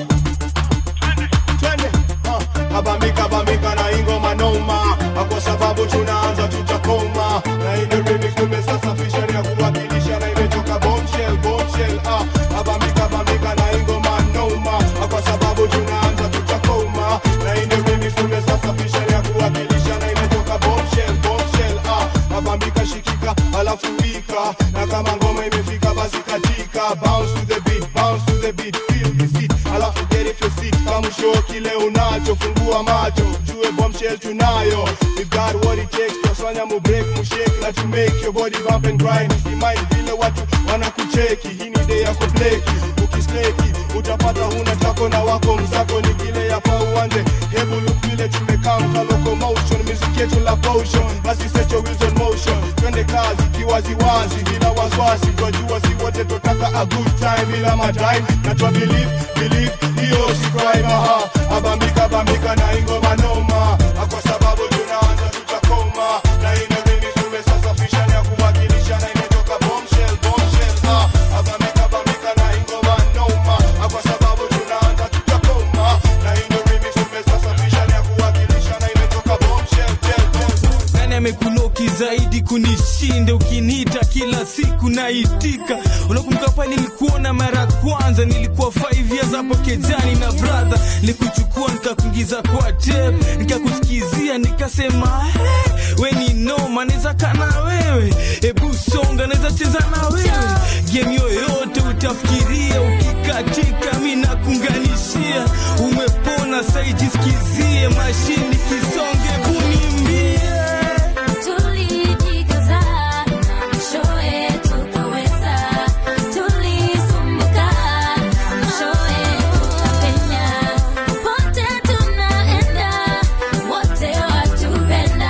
twende. Uh, abambika abambika na ingoma noma Ah, kwa sababu tunaanza tutakoma na ile remix tumesasafisha ni ya kuwakilisha na imetoka bombshell bombshell uh, abambika abambika na ingoma noma Ah, kwa sababu tunaanza tutakoma na ile remix tumesasafisha ni ya kuwakilisha na imetoka bombshell bombshell uh, abambika shikika alafu wika na kama ngoma imefika basi katika bounce to the beat bounce to the beat feel the beat alafu get if your seat kama show kile unacho fungua macho jue bombshell tunayo we got what it takes tusanya mu break mu shake na to make your body bump and grind usimai vile watu wanakucheki hii ni day ya kubleki ukisleki utapata huna chako na wako mzako ni kile yapa uanze hebu look vile tumekaa mka locomotion music yetu la potion basi set your wheels on motion twende kazi kiwaziwazi bila wasiwasi twajua si wote totaka a good time bila madime na twa believe believe hiyo si crime aha abambika bambika na ingoma noma Ah, kwa sababu tunaanza tutakoma na ina remix tumesasafisha na ya kuwakilisha na imetoka bombshell bombshell ah abambika bambika na ingoma noma Ah, kwa sababu tunaanza tutakoma na ina remix tumesasafisha na ya kuwakilisha na imetoka bombshell shell, bombshell nani amekuloki zaidi kunishinda ukiniita kila siku naitika unakumbuka pale nilikuona mara ya kwanza nilikuwa 5 years hapo kejani na brother nilikuchukua nikakuingiza kwa tape nikakusikizia nikasema "Eh, we ni noma naweza kana wewe hebu songa naweza cheza na wewe game yoyote utafikiria ukikatika mi nakunganishia umepona saijisikizie mashini kisonge bunimbie Tulijikaza na mwishowe tukaweza, tulisumbuka na mwishowe tukapenya. Pote tunaenda, wote watupenda.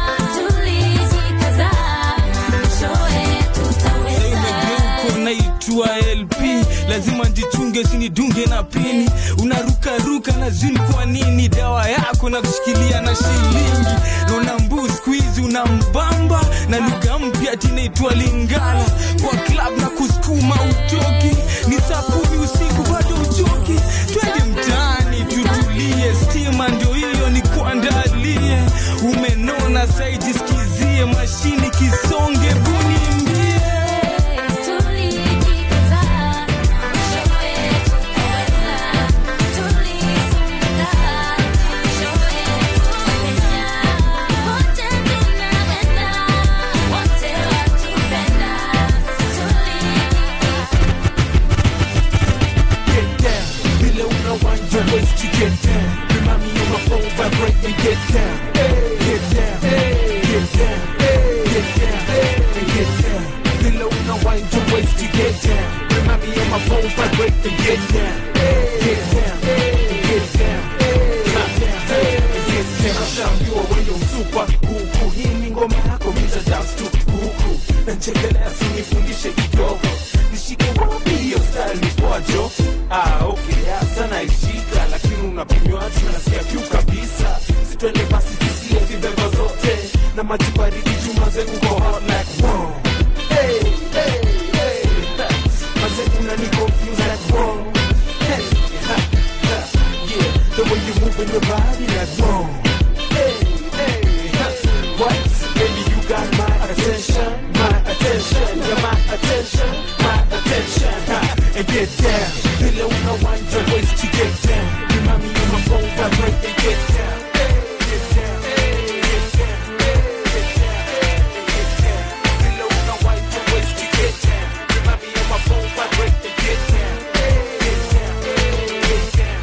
Tulijikaza na mwishowe tutaweza. uko naitwa lp lazima njichunge sinidunge na pini unarukaruka na zini kwa nini dawa yako na kushikilia na shilingi naona mbu skuizi unambamba na lugha mpya tinaitwa lingala kwa klab na kusukuma utoki ni saa kumi usiku bado uchoki twende mtaani tutulie stima ndio hiyo ni kuandalie umenona saijisikizie mashini kisonge bunimbie Tulijikaza na mwishowe tukaweza. Tulisumbuka na mwishowe tukapenya. Pote tunaenda, wote watupenda. Get down, vile una wind your waist to get down. Remind me on my phone, vibrate and get down. Get down, get down, get down. maji baridi jumaze uko hot like wow hey, hey, hey. maze unani confuse like wow hey, ha, ha. yeah the way you move in your body like wow hey, hey, ha. what baby you got my attention my attention yeah my attention my attention ha. and get down vile unawanja waist to get down remind me on my phone vibrate and get down Hey, get down. Hey, get down. Hey, get down. Hey, get down. Vile unawanja waist to get down remind me on my phone vibrate and get down Hey, get down. Hey, get down.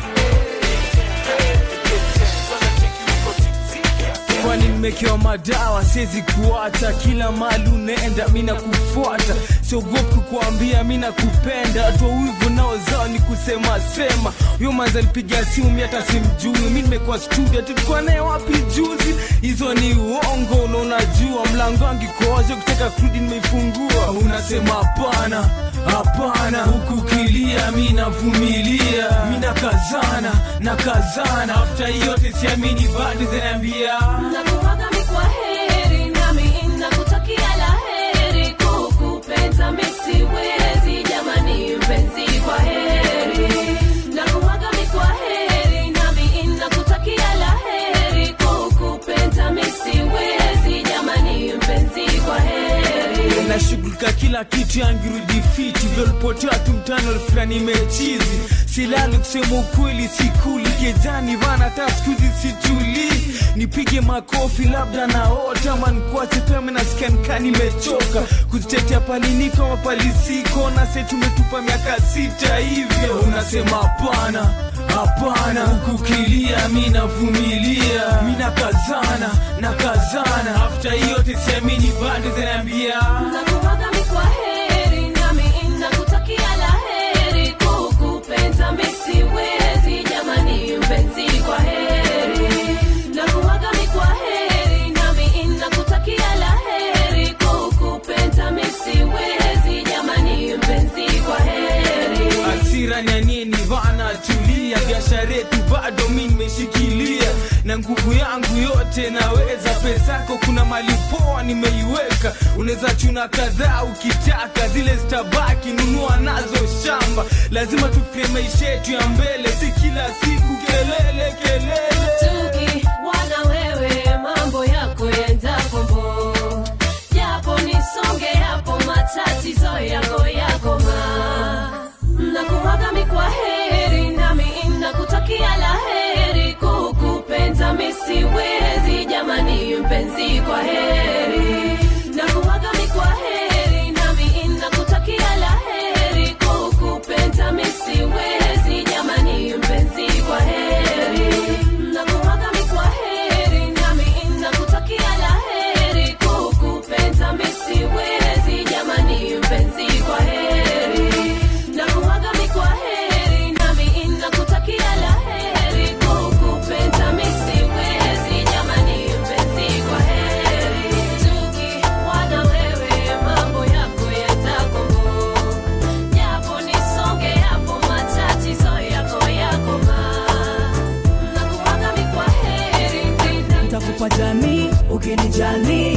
kwani nimekewa madawa siwezi kuacha kila mali unaenda mi nakufuata siogopi kukuambia mi nakupenda toa wivu nao zao ni kusema sema huyo manza alipiga simu mi hata simjui mi nimekuwa studio tulikuwa naye wapi juzi hizo ni uongo na unajua mlango wangu ikoaje kutaka kurudi nimeifungua unasema hapana hapana huku kilia mi navumilia mi nakazana nakazana afta yote siamini bado zinaambia nakuwaga mi kwa heri nami nakutakia la heri kukupenda mi siwezi jamani mpenzi kwa heri nakuwaga mi kwa heri nami nakutakia la heri kukupenda mi siwezi jamani mpenzi kwa heri nashughulika kila kitu yangirudi fiti vyolipotea tu mtano fulani mechizi silali kusema ukweli sikuli kejani vana hata skuzi situli nipige makofi labda naota mankuache peme nasikia nikaa nimechoka kuzitetea paliniko mapalisiko na se tumetupa miaka sita hivyo unasema hapana hapana hukukilia mi navumilia mi nakazana nakazana afta hiyote siamini bado zinaambia nakuwaga mi kwa heri nami nakutakia la heri kukupenda mi siwezi jamani mpenzi kwa heri nakuwaga mi kwa heri nami nakutakia la heri kukupenda mi siwezi jamani mpenzi kwa heri hasira nyanini vana tulia biashara yetu bado mi nimeshikilia na nguvu yangu yote naweza pesako kuna mali poa nimeiweka unaweza chuna kadhaa ukitaka zile zitabaki nunua nazo shamba lazima tufikirie maisha yetu ya mbele si kila siku kelele kelele tuki wana wewe mambo yako yenda kombo japo nisonge hapo matatizo yako yakoma nakuwaga mi kwa heri nami nakutakia la heri kukupenda mi siwezi jamani mpenzi kwa heri nakuwaga mi kwa heri nami nakutakia la heri kukupenda mi siwezi jamani mpenzi kwa heri nakuwaga mi kwa heri nami nakutakia la heri kukupenda mi siwezi jamani mpenzi kwa heri nakuwaga mi kwa heri nami nakutakia la heri kukupenda mi siwezi jamani mpenzi kwa heri tukiwana wewe mambo yako yatakomo japo nisonge hapo matatizo yako yakoma nakuwaga mi kwa heri nitakupa jamii ukinijali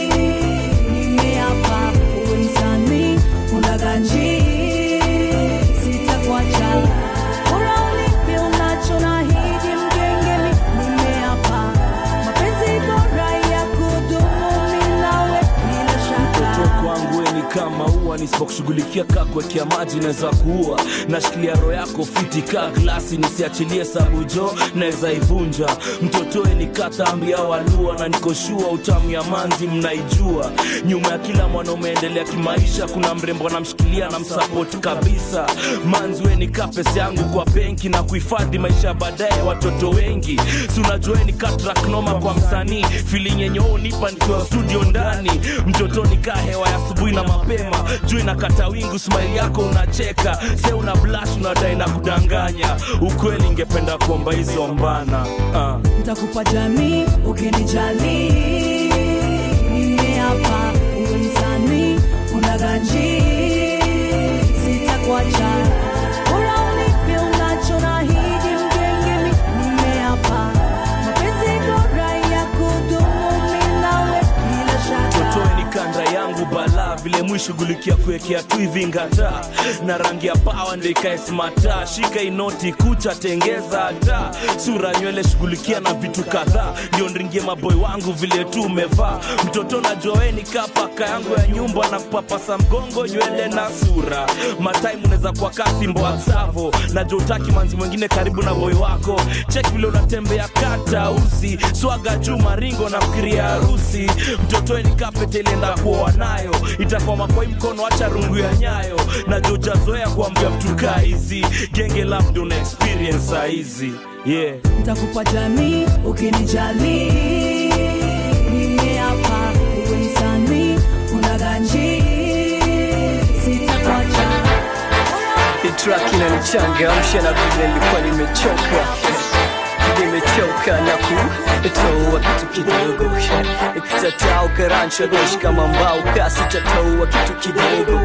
nimeapa uwezani unaganji sitakuacha bora ulipe unacho na hiji mgengeni nimeapa mapenzi bora ya kudumu mimi nawe bila shaka mtoto kwangu we ni kama ua nisipokushughulikia kaa kuwekea maji naweza kuua nashikilia roho yako fiti kaa glasi nisiachilie sabujo naweza ivunja mtotoe ni katambi au alua na nikoshua utamu ya manzi mnaijua nyuma ya kila mwanaume endelea kimaisha kuna mrembo anamshikilia na msapoti kabisa manzi we ni kaa pesa yangu kwa benki na kuhifadhi maisha ya baadaye watoto wengi si unajua we ni katraknoma kwa msanii feeling yenye wewe unipa nikiwa studio ndani mtoto ni kaa hewa ya asubuhi na mapema juu inakata wingu smile yako unacheka se una blash unadai na kudanganya ukweli ingependa kuomba hizo mbana uh. nitakupa jamii ukinijali nimeapa uwezani unaganji sitakuacha bora ulipe unacho na hiji mgengeni nimeapa mapenzi bora ya kudumu mimi nawe vile mwishughulikia kuwekea tu hivi ngata na rangi ya pawa ndo ikae smata shika inoti kucha tengeza hata sura nywele shughulikia na vitu kadhaa ndio nringie maboy wangu vile tu umevaa mtoto na joeni kapaka yangu ya nyumba na kupapasa mgongo nywele na sura mataimu unaweza kuwa kasimbo atsavo na jotaki manzi mwingine karibu na boy wako cheki vile unatembea kata usi swaga juu maringo na fikiria harusi mtotoeni kapete ilienda kuoa nayo itakuwa makoi mkono acha rungu ya nyayo na jojazoea kuambia mtu kaa hizi genge labda una experience saa hizi yeah ntakupa jamii ukinijali mie hapa uwe msanii unaganji sitakwacha Hii track inanichangamsha na vile nilikuwa nimechoka nimechoka na kutoa kitu kidogo ikitatau karancho doshi kama mbao kasi tataua kitu kidogo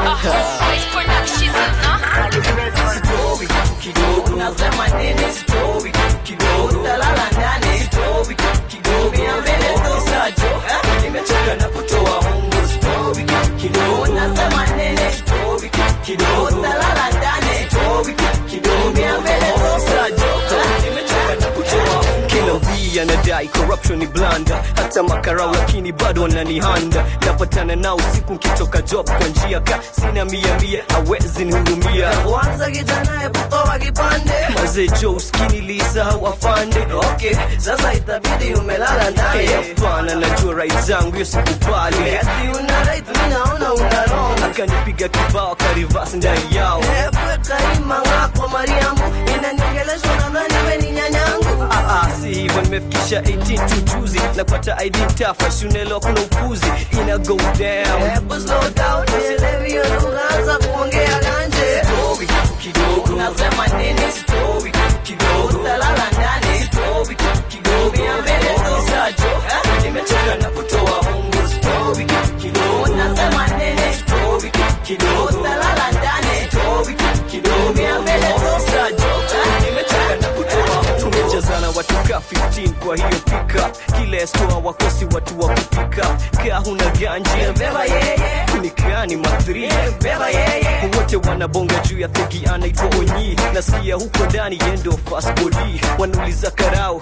Sitowi kitu kidogo nasema nini sitowi kitu kidogo talala ndani sitowi kitu kidogo ya mbele tu sajo eh, nimechoka na kutoa mungu sitowi kitu kidogo nasema nini sitowi kitu kidogo talala ndani sitowi kitu kidogo ya mbele tu sajo eh, nimechoka na kutoa mungu kila mbii anadai corruption ni blanda hata makarau lakini bado wananihanda napatana nao usiku nkitoka job kwa njia ka sina mia mia awezi nihudumia kwanza kijana eputoa kipande mazee jo uskini lisahau afande okay sasa itabidi umelala naye hapana najua right zangu hiyo sikubali ati una right mi naona una wrong akanipiga kibao karivas ndani yao epwekaima ngako mariamu inaniongelesha nadhani we ni nyanyangu Ah, ah, si hivyo nimefikisha 18 tu juzi napata id tafa shunelo kuna upuzi ina go down hebu slow down sielewi hiyo lugha anza kuongea ganje Story kitu kidogo unasema nini story kitu kidogo utalala ndani story kitu kidogo ya mbele tu sajo nimechoka na kutoa mungu story kitu kidogo unasema nini story kitu kidogo utalala ndani story kitu kidogo ya mbele tu sajo nimechoka na kutoa mungu tumejazana watu ka 15 kwa hiyo pika kila stoa wakosi watu wa kupika kaa huna ganji beba yeye nikani mathri beba yeye wote wanabonga juu ya thegi anaitwa onyi nasikia huko ndani yendo fasbodi wanauliza karau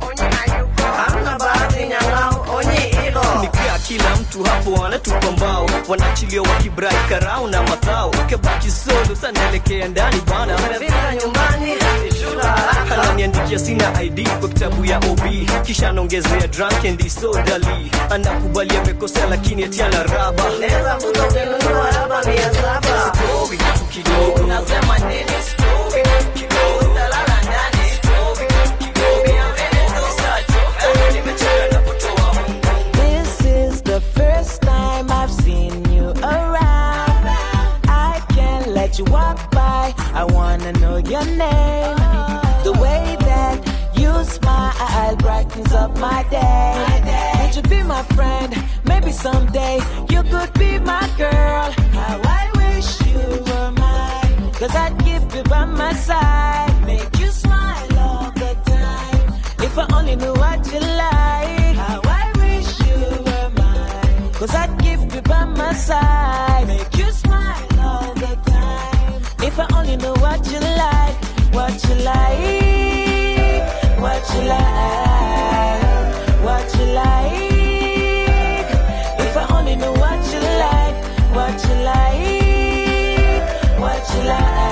hamna bahati nyang'au onye hilo nikaa kila mtu hapo anatupa mbao wanaachilia wakibrai karau na mathao kabaki solo sanaelekea ndani bana umefika nyumbani shula haraka ananiandikia sina id kwa kitabu ya ob kisha anaongezea drunk and disorderly anakubali amekosea lakini ati ana raba naweza kuta ukinunua raba mia saba Story kitu kidogo unasema nini story kidogo utalala ndani story kidogo ya mbele tu sajo nimechoka na kutoa mungu This is the first time I've seen you around. I can't let you walk by. I wanna know your name. The way that you smile brightens up my day. Would you be my friend? Maybe someday you could be my girl. How I wish you were mine. Cause I'd keep you by my side. Make you smile all the time. If I only knew what you like. How I wish you were mine. Cause I'd keep you by my side. Make you smile all the time. If I only knew what you like. What you like. What you like. What you like. If I only knew what you like. What you like. What you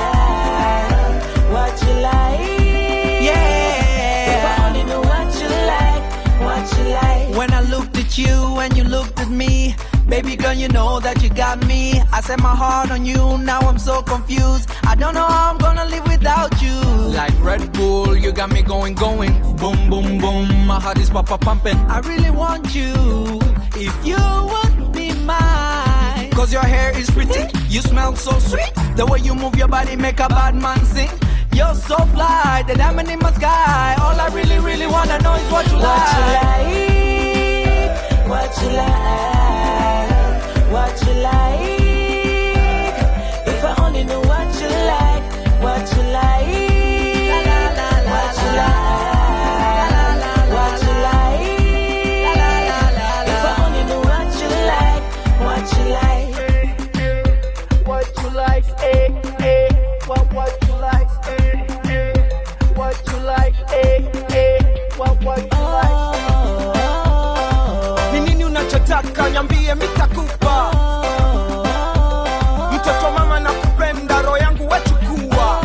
like. What you like. Yeah. If I only knew what you like. What you like. When I looked at you and you looked at me, baby girl, you know that you got me. I set my heart on you, now I'm so confused. I don't know how I'm gonna live without you. Like Red Bull, you got me going, going. Boom, boom, boom, my heart is papa pumping. I really want you, if you would be mine. Cause your hair is pretty, you smell so sweet. The way you move your body make a bad man sing. You're so fly, the diamond in my sky. All I really, really wanna know is what you What you like. like, what you like, what you like. If I only knew what you like, what you like, what you like, what you like. If I only knew what you like, what you like. unachotaka nyambie mitakupa mtoto mama na kupenda roho yangu wechukua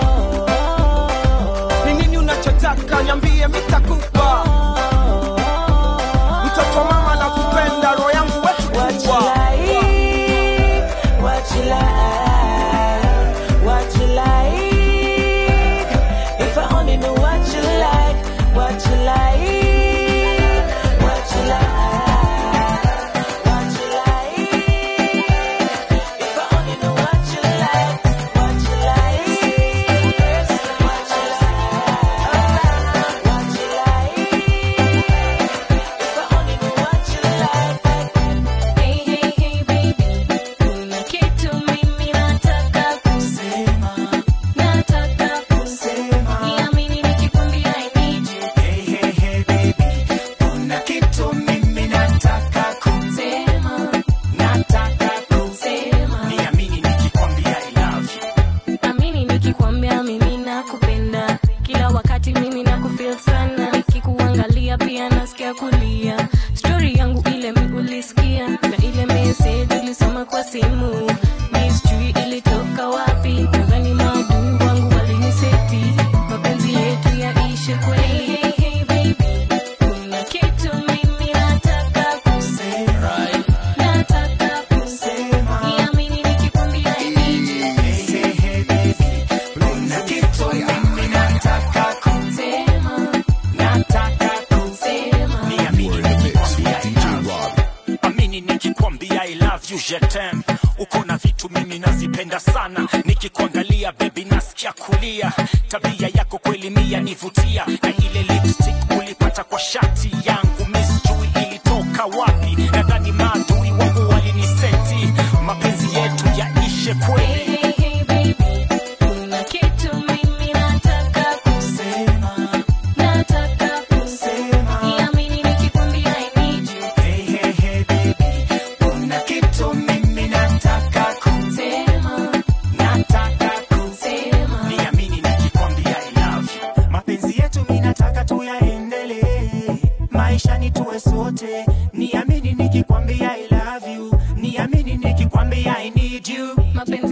ni nini unachotaka nyambie mitakupa mtoto mama na kupenda roho yangu wechukua What you like, what you like. If I only knew what you like, what you like, what you like, what you like. If I only knew what you like, what you like, what you like, what you like. If I only knew what you like. Hey, hey, hey, baby. Kuna kitu mimi nataka kusema. Nataka kusema. Niamini nikikwambia I need you. Kuna kitu mimi nataka Sema. nataka Sema. niamini nikikwambia I love you. amini nikikwambia mimi nakupenda kila wakati mimi nakufeel sana nikikuangalia pia nasikia kulia stori yangu ile mi ulisikia na ile message ulisoma kwa simu mi sijui ilitoka wapi nadhani maadui wangu waliniseti mapenzi yetu yaishe kweli hey, hey, baby. kuna kitu mimi nataka kusema nataka kusema niamini nikikwambia I need you. Kuna kitu mimi nataka Sema. nataka Sema. niamini nikikwambia I love you. amini nikikwambia I love you je t'aime. uko na vitu mimi nazipenda sana nikikuangalia bebi nasikia kulia tabia yako kweli mia nivutia na ile lipstick ulipata kwa shati yangu misjui ilitoka wapi nadhani maadui wangu waliniseti mapenzi yetu yaishe kweli Hey, hey, baby. Kuna kitu mimi nataka kusema. Nataka kusema. Niamini nikikwambia I need you. kuna kitu mimi nataka Sema. nataka Sema. niamini nikikwambia I love you. mapenzi yetu mi nataka tuyaendelee maishani tuwe sote niamini nikikwambia I love you niamini nikikwambia I need you Mapenzi